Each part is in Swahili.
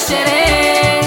sherehe.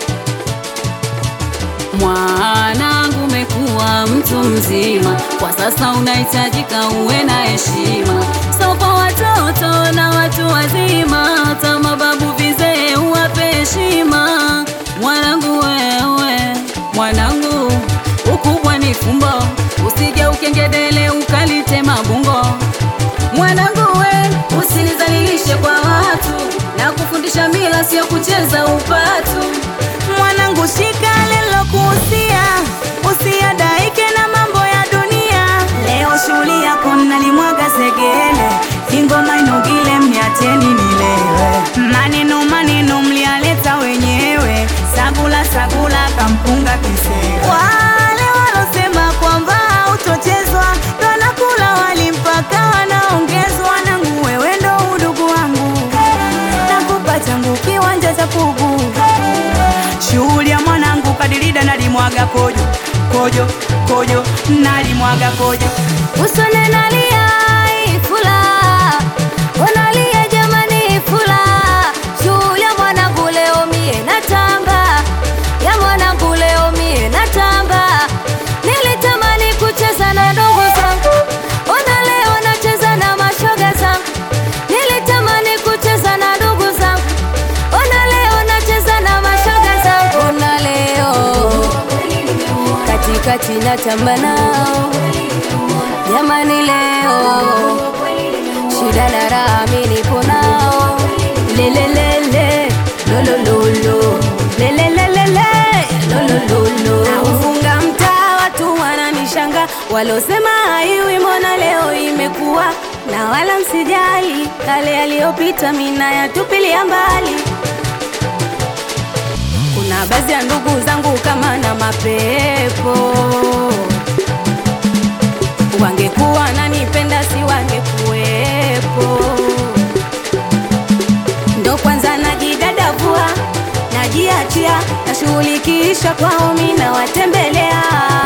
Mwanangu, umekuwa mtu mzima, kwa sasa unahitajika uwe na heshima, so kwa watoto na watu wazima, hata mababu vizee uwape heshima. Mwanangu wewe, mwanangu, ukubwa ni fumbo, usije ukengedele ukalitema bungo. Mwanangu we, usinizalilishe kwa watu, na kufundisha mila sio kucheza upatu. Mwanangu, shika lilokuhusia, usiadaike na mambo ya dunia. Leo shughuli yako mnalimwaga segele, ingoma inugile, mniacheni nilewe. Maneno maneno mlialeta wenyewe, sagula sagula kampunga kisera. Wale walosema kwamba utochezwa, ndo nakula wali mpaka wanaongezwa. Nangu wewe ndo udugu wangu, nakupa changu kiwanja cha pugu shughuli ya mwanangu kadirida nalimwaga kojo kojo kojo nalimwaga kojo Usone nalia ifula, unalia jamani ifula. Shughuli ya mwanangu leo mie natamba, ya mwanangu leo mie natamba. Nilitamani kucheza na ndugu zangu, ona leo nacheza na mashoga zangu. Nilitamani kucheza na ndugu zangu, ona leo nacheza na mashoga zangu. Ona leo katikati natamba nao Jamani leo shida na raha mimi nipo nao lelelele lolololo lelelelele lolololo naufunga mtaa watu wananishanga walosema haiwi mbona leo imekuwa na wala msijali kale yaliyopita mina yatupilia mbali kuna baadhi ya ndugu zangu kama na mapepo wangekuwa nanipenda si wangekuwepo ndo kwanza najidadavua najiachia nashughulikisha kwao mina watembelea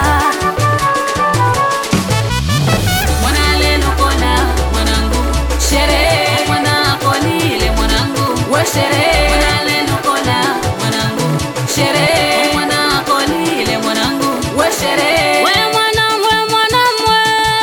mwana leno kona mwanangu sherehe mwana konile mwanangu we sherehe mwana leno kona mwanangu sherehe mwana konile mwanangu we sherehe we mwana we mwana mwe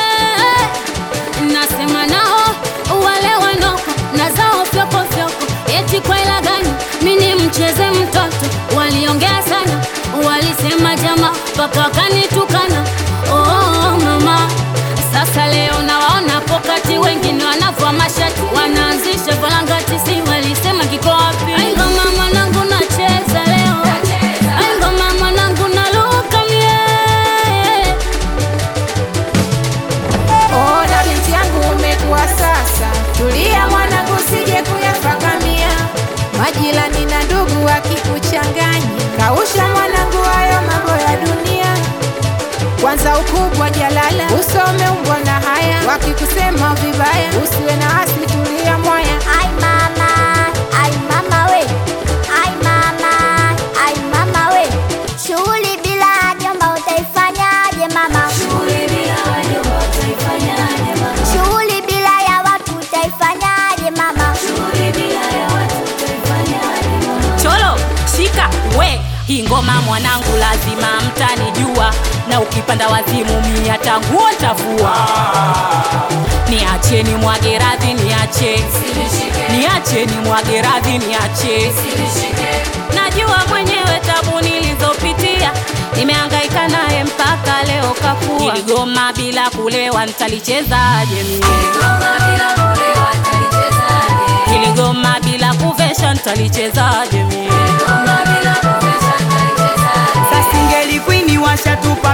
nasema nao wale wanoko na zao fyoko fyoko eti kwa ila gani mini mcheze mtoto waliongea sana walisema jama mpaka wakanitukana oh, mama sasa leo nawaona pokati wengine wanavua mashati wanaanzisha valangati si walisema kiko wapi Ai, ngoma mwanangu nacheza leo Ai, ngoma mwanangu naluka mie Ona binti yangu umekuwa sasa, tulia mwanangu, usije kuyafakamia majirani na ndugu wakikuchanganya. Kausha mwanangu, hayo mambo ya dunia. Kwanza ukubwa jalala, usome umbwa na haya, wakikusema vibaya usiwe na hasi, tulia mwaya. Ai mama, ai mama we, ai mama, ai mama we. Shughuli bila jomba utaifanyaje mama? Shughuli bila ya watu utaifanyaje mama? Cholo, shika we hii ngoma mwanangu, lazima mtanijua, na ukipanda wazimu mia tangu ntavua. Niacheni mwage radhi, niache niacheni mwage radhi, niache najua mwenyewe tabu nilizopitia, nimehangaika naye mpaka leo kakua. Hili goma bila kulewa nitalichezaje mie? Hili goma bila kuvesha nitalichezaje mie? Sasa ingelikwini washatupa